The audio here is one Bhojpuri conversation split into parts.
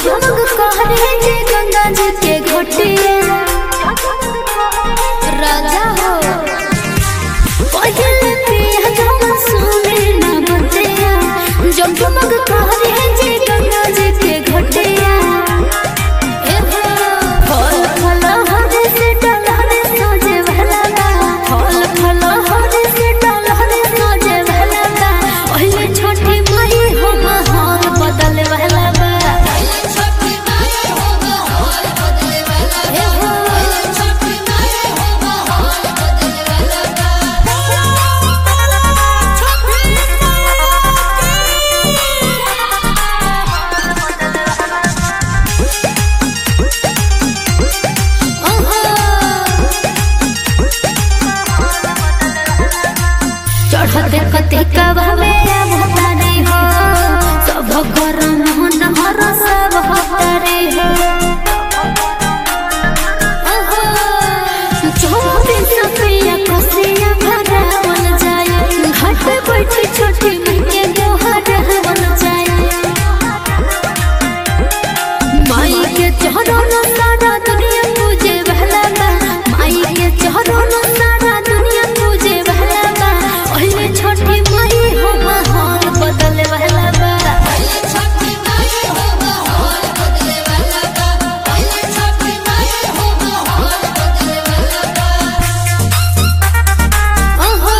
जगमग कहरे जे गंगा जी के घटिया राजा हो पहले पिया जवन सुने न बतिया जगमग कहरे जे गंगा जी के घटिया ए हो, फल फल हरे से डलहरे सोजे भला बा फल फल हरे से डलहरे सोजे भला बा पहले छोटी माई हो माहौल बदल भला बा ए हो, चढ़ते कते कबावे भतारी हो सब घर मोहन हर सब हतारी हो चौबीस रुपया कसिया भरावल जाए घाट पे बैठी छोटी मैया गोहरावल जाए माई के चढ़ल सारा दुनिया पूजे भला बा माई के चढ़ल सारा दुनिया पूजे भला बा पहले छोटी माई हो माहौल बदल भला बा ओहो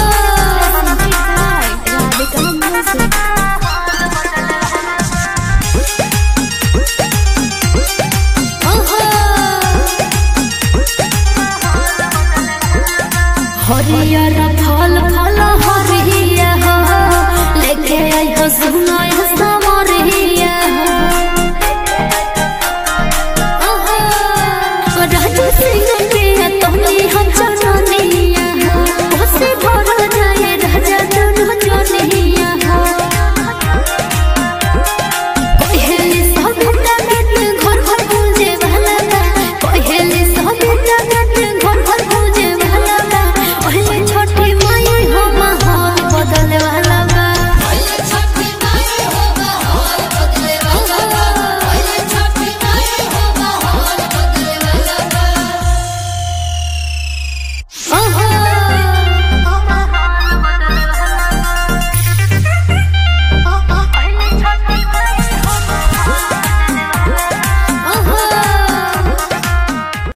राधिका म्यूजिक हरियर फल फल हरिया हो लेके आई हो सुनो